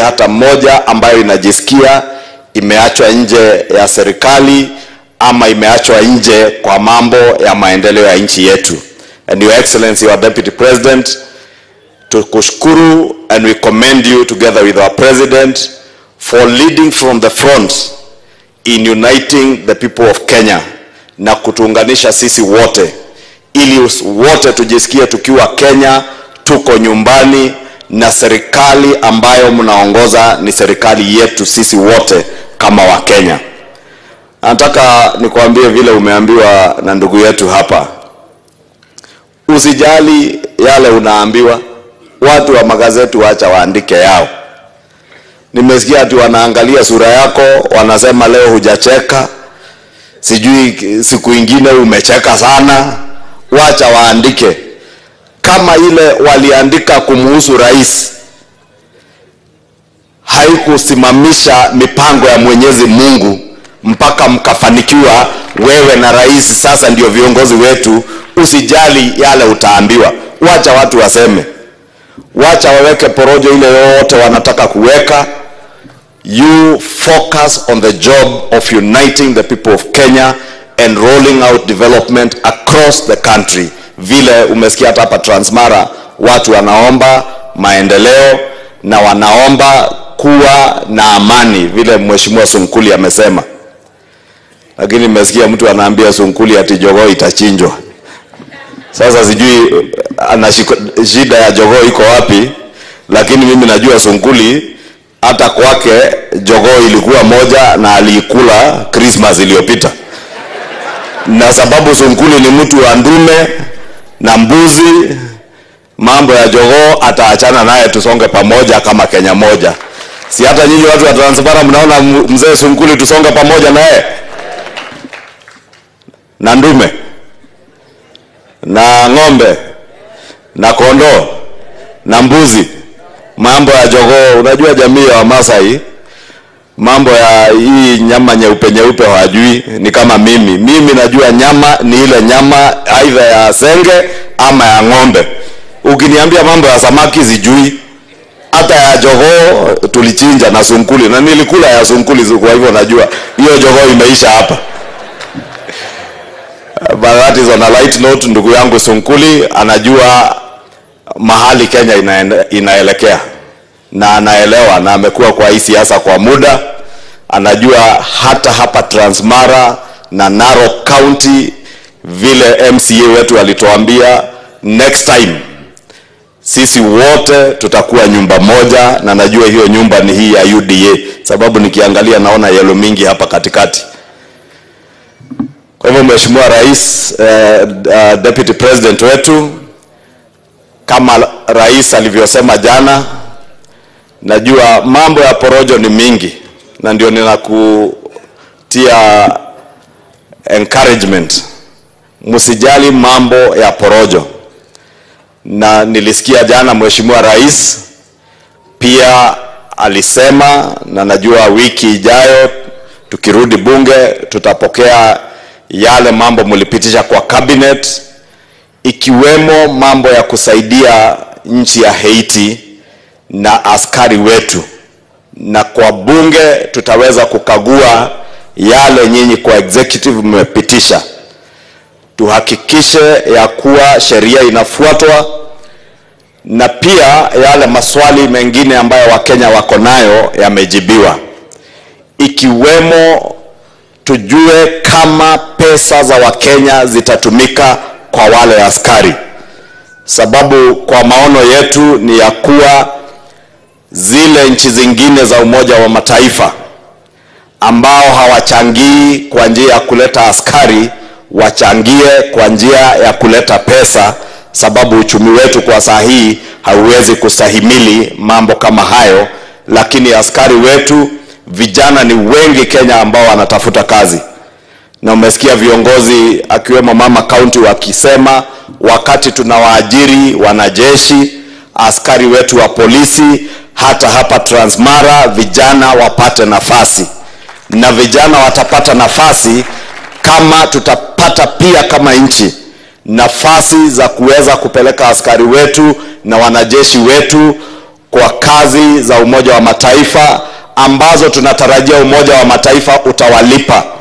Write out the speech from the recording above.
hata moja ambayo inajisikia imeachwa nje ya serikali ama imeachwa nje kwa mambo ya maendeleo ya nchi yetu. And Your Excellency, our Deputy President, tukushukuru and we commend you together with our President for leading from the front in uniting the people of Kenya na kutuunganisha sisi wote ili us- wote tujisikie tukiwa Kenya tuko nyumbani na serikali ambayo mnaongoza ni serikali yetu sisi wote kama Wakenya. Nataka nikwambie vile umeambiwa na ndugu yetu hapa, usijali yale unaambiwa. Watu wa magazeti wacha waandike yao. Nimesikia ati wanaangalia sura yako, wanasema leo hujacheka, sijui siku ingine umecheka sana. Wacha waandike kama ile waliandika kumuhusu rais haikusimamisha mipango ya Mwenyezi Mungu mpaka mkafanikiwa wewe na rais, sasa ndio viongozi wetu. Usijali yale utaambiwa, wacha watu waseme, wacha waweke porojo ile yote wanataka kuweka. You focus on the job of uniting the people of Kenya and rolling out development across the country. Vile umesikia hata hapa Transmara watu wanaomba maendeleo na wanaomba kuwa na amani, vile Mheshimiwa Sunkuli amesema. Lakini nimesikia mtu anaambia Sunkuli ati jogoo itachinjwa. Sasa sijui ana shiko- shida ya jogoo iko wapi, lakini mimi najua Sunkuli hata kwake jogoo ilikuwa moja na aliikula Christmas iliyopita, na sababu Sunkuli ni mtu wa ndume na mbuzi, mambo ya jogoo ataachana naye, tusonge pamoja kama Kenya moja. Si hata nyinyi watu wa Transmara mnaona m- mzee Sunkuli tusonge pamoja naye na ndume na ng'ombe na kondoo na mbuzi, mambo ya jogoo. Unajua jamii ya Wamasai mambo ya hii nyama nyeupe nyeupe hawajui, ni kama mimi. Mimi najua nyama ni ile nyama aidha ya senge ama ya ng'ombe. Ukiniambia mambo ya samaki sijui, hata ya jogoo tulichinja na sunkuli na nilikula ya sunkuli, kwa hivyo najua hiyo jogoo imeisha hapa. But that is on a light note. Ndugu yangu Sunkuli anajua mahali Kenya inaende, inaelekea na anaelewa na amekuwa kwa hii siasa kwa muda, anajua hata hapa Transmara na Narok County vile MCA wetu alituambia next time sisi wote tutakuwa nyumba moja, na najua hiyo nyumba ni hii ya UDA, sababu nikiangalia naona yellow mingi hapa katikati. Kwa hivyo Mheshimiwa Rais, eh, uh, Deputy President wetu, kama rais alivyosema jana, najua mambo ya porojo ni mingi, na ndio ninakutia encouragement, msijali mambo ya porojo. Na nilisikia jana Mheshimiwa Rais pia alisema, na najua wiki ijayo tukirudi bunge tutapokea yale mambo mlipitisha kwa cabinet ikiwemo mambo ya kusaidia nchi ya Haiti na askari wetu, na kwa bunge tutaweza kukagua yale nyinyi kwa executive mmepitisha, tuhakikishe ya kuwa sheria inafuatwa, na pia yale maswali mengine ambayo Wakenya wako nayo yamejibiwa, ikiwemo tujue kama pesa za Wakenya zitatumika kwa wale askari, sababu kwa maono yetu ni ya kuwa zile nchi zingine za Umoja wa Mataifa ambao hawachangii kwa njia ya kuleta askari wachangie kwa njia ya kuleta pesa, sababu uchumi wetu kwa saa hii hauwezi kustahimili mambo kama hayo, lakini askari wetu vijana ni wengi Kenya ambao wanatafuta kazi, na umesikia viongozi akiwemo mama kaunti wakisema wakati tunawaajiri wanajeshi, askari wetu wa polisi, hata hapa Transmara vijana wapate nafasi, na vijana watapata nafasi kama tutapata pia kama nchi nafasi za kuweza kupeleka askari wetu na wanajeshi wetu kwa kazi za Umoja wa Mataifa ambazo tunatarajia Umoja wa Mataifa utawalipa